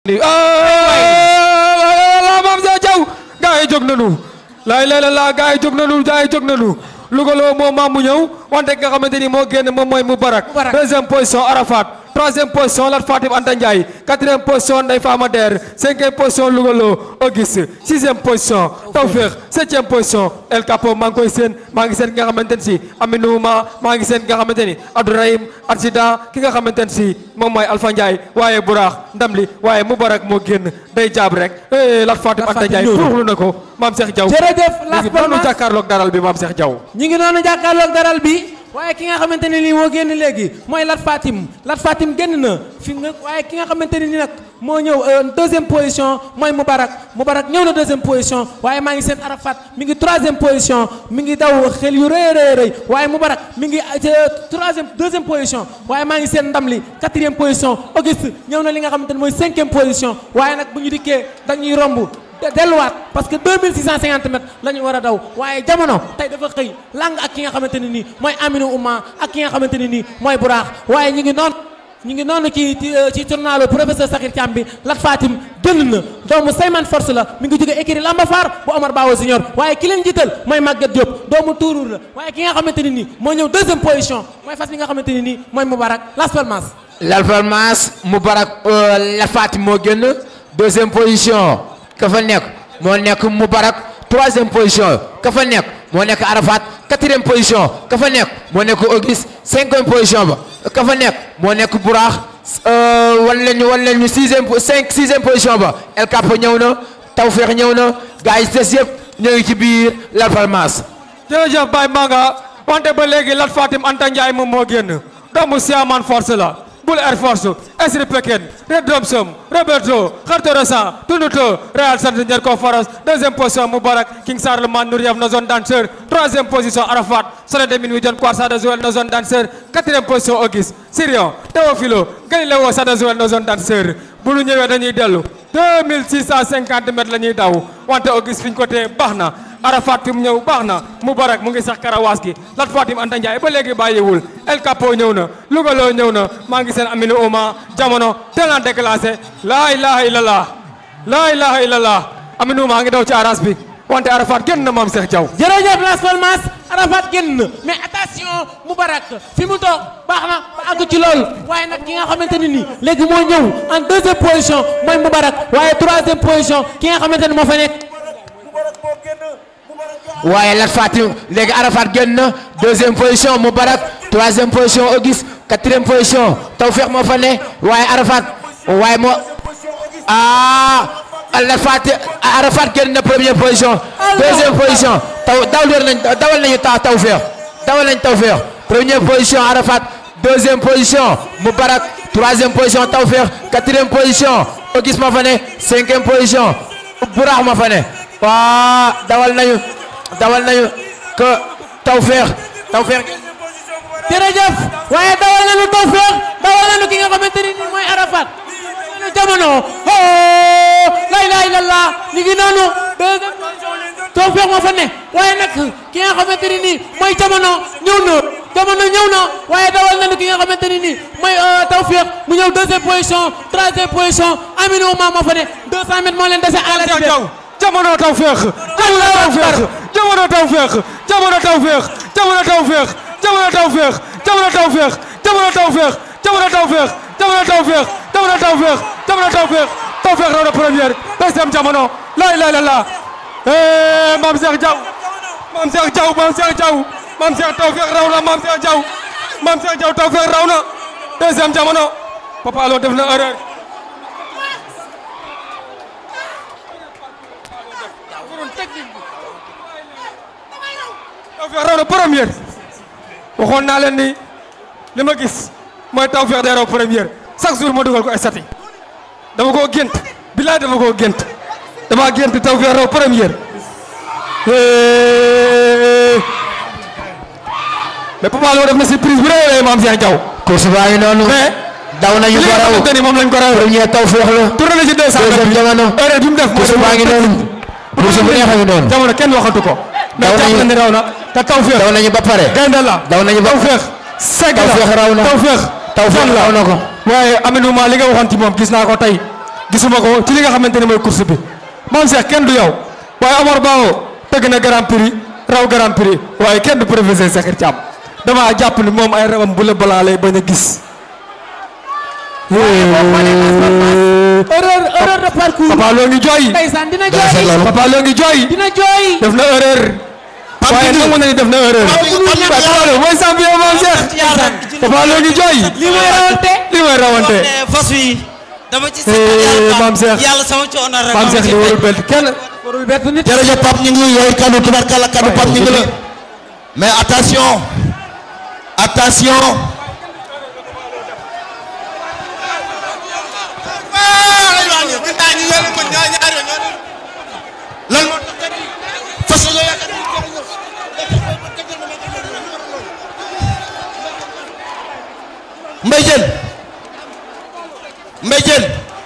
maam sa jaw gaa yi jóg nañu laay lay la laa gaa yi jóg nañu gaa yi jóg nañu lugaloo moom maam mu ñëw wante nga xamante ni moo génn moom mooy Moubarak Moubarak. deuxième position Arafat troisième position Lat Fatim Anta Ndiaye quatrième position Ndeye Fama Der cinquième position Lugaloo Auguste sixième position Tawfekh septième position El Capo maa ngi koy seen maa ngi seen ki nga xamante ne si Aminou Ma maa ngi seen ki nga xamante ni Abdourahim accident ki nga xamante ne si moom mooy Alpha Ndiaye waaye Buraax ndam li waaye Moubarak moo génn day jaab rek eh Lat Fatim Anta Ndiaye ñëw na. furuxlu na ko maam Cheikh Diaw jërëjëf Las léegi noonu Palmas jàkkaarloog daral bi maam Cheikh Diaw ñi ngi noonu jàkkaarloog daral bi waaye ki nga xamante ne nii moo génn léegi mooy Lat Fatim Lat Fatim génn na fi nga waaye ki nga xamante ne nii nag moo ñëw euh, deuxième position mooy Moubarak Moubarak ñëw na deuxième position waaye maa ngi seen Arafat mi ngi troisième position mi ngi daw xel yu rëy a rëy rëy waaye Moubarak mi ngi euh, troisième deuxième position waaye maa ngi seen ndam li quatrième position Auguste ñëw na li nga xamante ne mooy cinquième position waaye nag bu ñu dikkee dañuy romb de- delluwaat parce que 2650 mètres la ñu war a daw waaye jamono tey dafa xëy lang ak ki nga xamante ne nii mooy Aminou Ouma ak ki nga xamante ne nii mooy Buraax waaye ñu ngi noonu ñu ngi noonu ci ci ci journalu professeur Sakhir Thiam bi Lat Fatim génn na doomu Seyman Force la mi ngi jóge écurie Lamba Faar bu Omar Bawo Senior waaye ki leen jiital mooy Maguette Diop doomu Tourour la waaye ki nga xamante ne nii moo ñëw deuxième position mooy fas bi nga xamante ne nii mooy Moubarak Las Palmas Las Palmas Moubarak euh, Lat Fatim moo génn deuxième position ka fa nekk moo nekk Moubarak troisième position ka fa nekk moo nekk Arafat quatrième position ka fa nekk moo nekk Auguste cinquième position ba ka fa nekk moo nekk Buraax euh, wan leen ñu wan leen ñu sixième po- cinq sixième position ba El Capo ñëw na Tawfekh ñëw na gars yi des yëpp ñoo ngi ci biir Las Palmas jërëjëf Baye Manga wante ba léegi Lat Fatim Anta Ndiaye moom moo génn doomu Siaman Force la Bull Air Force Esri Pekin Red Domsom Roberto Khartoresan Tunuto Real Santander Conference deuxième position Moubarak King Sarleman Nouriaf na zone danseur troisième position Arafat Soleil de Minuit John Kwar Sada Joel na zone danseur quatrième position Auguste Sirion Théophilo Galilewo Sada Joel na zone danseur bu ñu ñëwee dañuy dellu 2650 mètres la ñuy daw wante Auguste fi ñu ko téye baax na Arafat fi mu ñëw baax na Moubarak mu ngi sax karawaas gi Lat Fatim Anta Ndiaye ba léegi bàyyiwul El Capo ñëw na Lougaloo ñëw na maa ngi seen Aminou Ouma jamono teel a déclassé laa ilaha illallah laa ilaha illallah Aminou maa ngi daw ci aras bi wante Arafat génn na maam Cheikh Diaw jërëjëf Las Palmas Arafat génn na mais attention Moubarak fi mu toog baax na ba àgg ci loolu waaye nag ki nga xamante ne nii léegi moo ñëw en deuxième position mooy Moubarak waaye troisième position ki nga xamante ne moo fa nekk waaye Lat Fatim léegi Arafat génn na deuxième position Moubarak troisième position Auguste quatrième position Tawfekh moo fa ne waaye Arafat waaye moo ah Lat Fatim Arafat génn na première position deuxième position taw dawal nañ dawal nañu ta Tawfekh dawal nañ Tawfekh première position Arafat deuxième position Moubarak troisième position Tawfekh quatrième position Auguste moo fa ne cinquième position Buraax moo fa ne waa dawal nañu dawal nañu que Tawfekh Tawfekh jërëjëf waaye dawal nañu Tawfekh dawal nañu ki nga xamante ne nii mooy Arafat nañu jamono oh la ilaha illallah ñu ngi noonu deuxième position Tawfekh moo fa ne waaye nag ki nga xamante ne nii mooy jamono ñëw na jamono ñëw na waaye dawal nañu ki nga xamante ne nii mooy Tawfekh mu ñëw deuxième position troisième position Aminou Ouma moo fa ne 200 mètres moo leen dese à la Cheikh suite. Diaw jamono Tawfekh jamono Tawfekh jamono Tawfekh jamono Tawfekh jamono Tawfekh jamono Tawfekh jamono Tawfekh jamono Tawfekh jamono Tawfekh jamono Tawfekh jamono Tawfekh jamono Tawfekh Tawfekh raw na première deuxième jamono la ilaha illallah eh Mame Cheikh Diaw Mame Cheikh Diaw Mame Cheikh Diaw Mame Cheikh Tawfekh raw na Mame Cheikh Diaw Mame Cheikh Diaw Tawfekh raw na deuxième jamono Papa Lo def na erreur Tawfekh raw na première waxoon naa leen ni li ma gis mooy Tawfekh day raw première chaque jour ma dugal ko estati dama koo gént bilaay dama koo gént dama gént Tawfekh raw première mais Papa Lo def na surprise bu rëy a Mame Cheikh Diaw course baa ngi noonu mais daw nañu li ko nga raw xamante ni moom lañ ko raw premier Tawfekh la tourné na ci 200 deuxième jamono erreur bi mu def course baa ngi noonu course bu neex a ngi noonu jamono kenn waxatu ko mais Daw jàpp nañu- na ni raw na te Tawfekh daw nañu ba pare gaynde la daw nañu ba Tawfekh segg la Tawfekh raw na Tawfekh Tawfekh fan la raw na ko waaye Aminou Ma li nga waxoon ci moom gis naa ko tey gisuma ko ci li nga xamante ne mooy course bi moom Cheikh kenn du yow waaye Omar Bao tëgg na grand prix raw grand prix waaye kenn du professeur Sakhir Thiam damaa jàpp ni moom ay rawam bu la balaa lay bañ a gis. erreur erreur de parcours Papa loo ngi jooy. ndeysaan dina Dara seet jooy loolu. Papa loo ngi jooy. dina jooy def na erreur. Pape waaye Djibril. nangu na ni def na erreur. Pape Djibril. waaye Papa Lo mooy champion moom Cheikh. Papa loo ngi jooy. lii mooy rawante lii mooy rawante. fas wi dama ci Eh, seetal Maam yàlla Cheikh. yàlla sama coono rek Maam Cheikh li warul bett kenn. warul bett nit jërëjëf Pape ñu ngi yooyu kaddu tubarkalla kaddu Pape ñu ngi la mais attention attention lan moo tax fas yéene yaakaar Mbaye Diène Mbaye Diène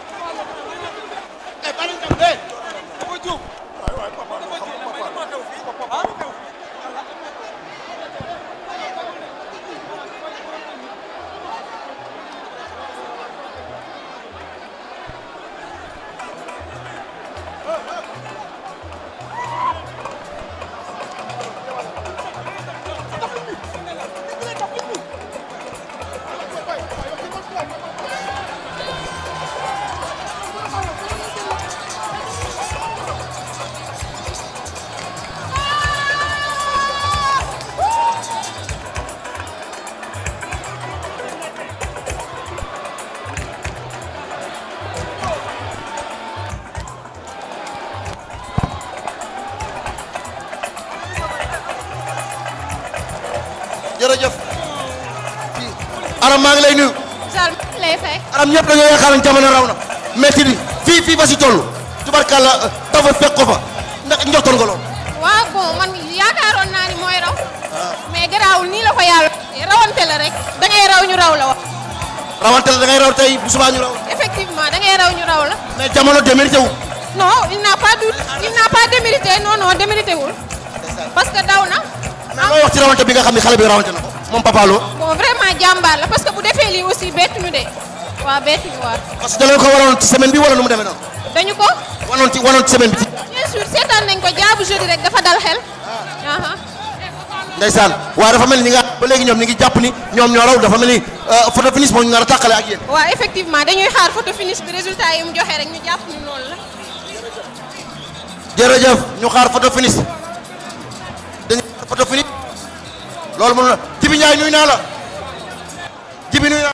jërëjëf aram maa ngi lay nuyu Sall lay fekk aram ñëpp dañoo yaakaar ne jamono raw na métti di fii fii ba si toll tubarkalla tafa fekk ko fa ndax njortoon nga lool waaw bon man yaakaaroon naa ni mooy raw mais garaawul nii la ko yàlla rawante la rek da ngay raw ñu raw la wax rawante la da ngay raw tey bu subaa ñu raw effectivement da ngay raw ñu raw la mais jamono démérité wu non il n'a pas du il n'a pas démérité non non démérité wul parce que daw na mais looy wax ci rawante bi nga xam ne xale bi rawante na ko moom Papa Lo bon vraiment jàmbaar la parce que bu defee lii aussi bettu ñu de waaw bettu ñu waaw parce que da leen ko waroon ci semaine bi wala nu mu demee noonu dañu ko wanoon ci wanoon ci semaine bi ci bien sûr seetaan nañ ko jaabu jeudi rek dafa dal xel aha ndeysaan waaye dafa mel ni ñi nga ba léegi ñoom ñi ngi jàpp ni ñoom ñoo raw dafa mel ni photo finish moo ñu nar a tàqale ak yéen waaw effectivement dañuy xaar photo finish bi résultat yi mu joxe rek ñu jàpp ni loolu la jërëjëf ñu xaar photo finish dañu xaar photo finish loolu mënu na Jibi Ndiaye nuyu naa la Jibi nuyu naa